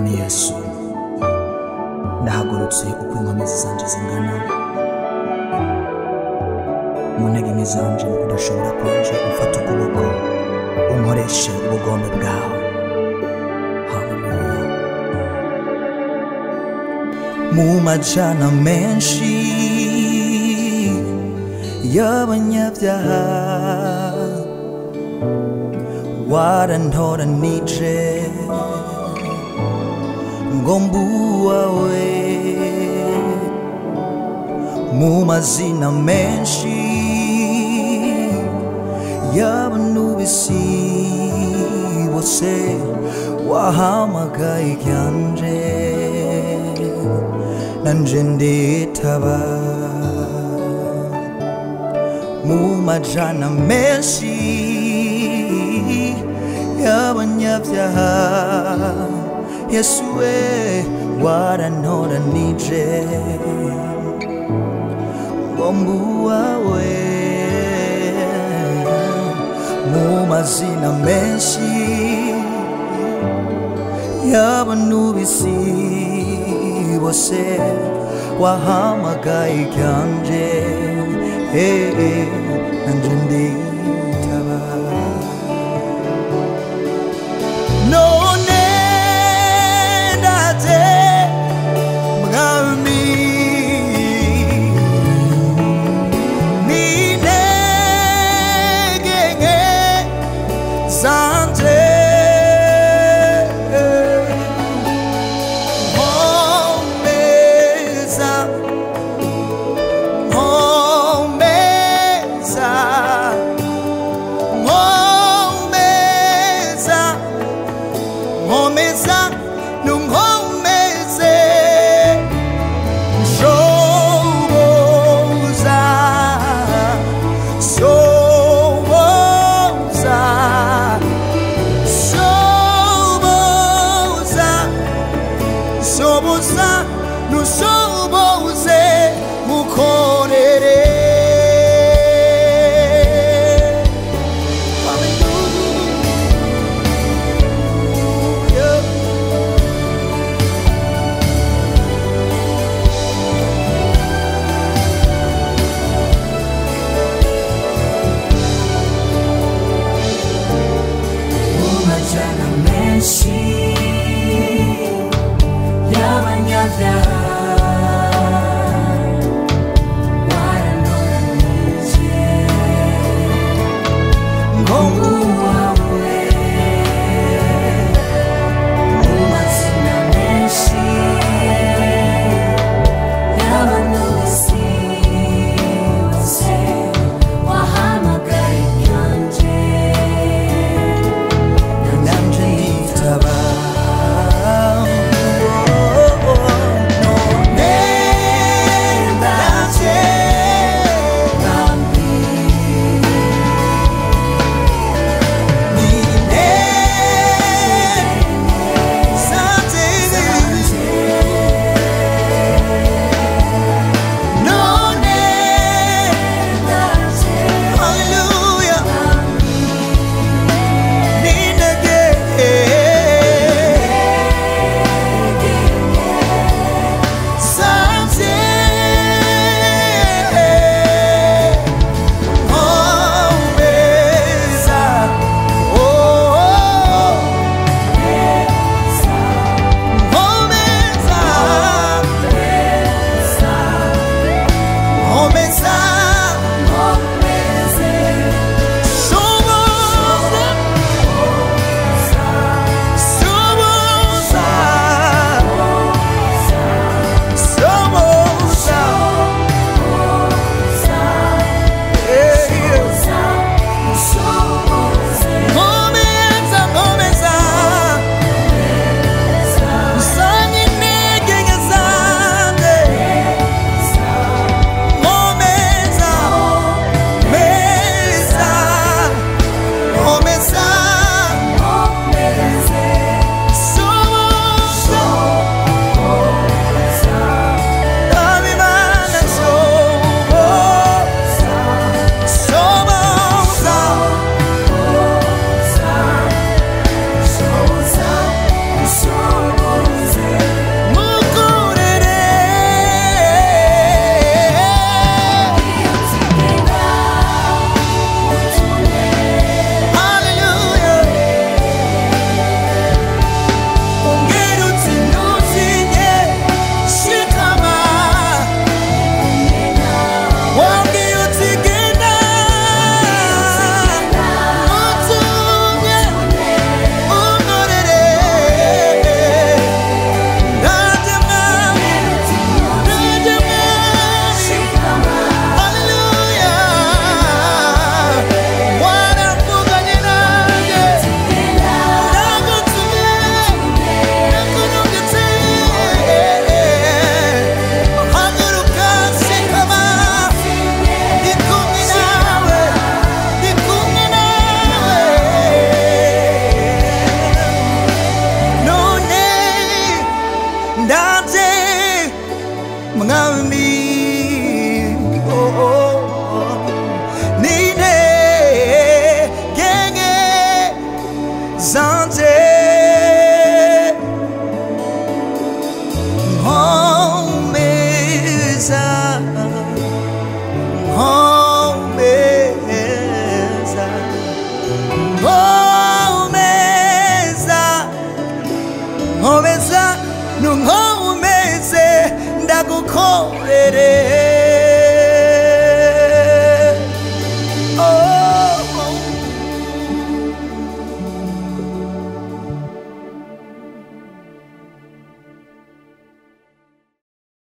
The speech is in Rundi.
mwami yesu ndahagurutse uko inkomezi zanje zingana mu ntege nke zanje mu kudashobora kwanje umfata ukuboko unkoreshe ubugombe bwawe haleluya mu majana menshi y'abanyabyaha warantoranije ngo mbuwawe mu mazina menshi y'abantu b'isi bose wahamagaye ryanje nanje nditaba mu majana menshi y'abanyabyaha yesu we warantoranije ngo mbuwawe mu mazina menshi y'abantu b'isi bose wahamagaye ryanje eh, eh, nanje nditaba none ndaze mwami n'intege nke zanje nkomeza nkomeza nkomeza nkomeza nunkomeze shoboza shoboza shoboza shoboza nushoboza mwami oh, oh, n'intege nke zanje nkomeza nkomeza nkomeza nkomeza nunkomeze ndagukorere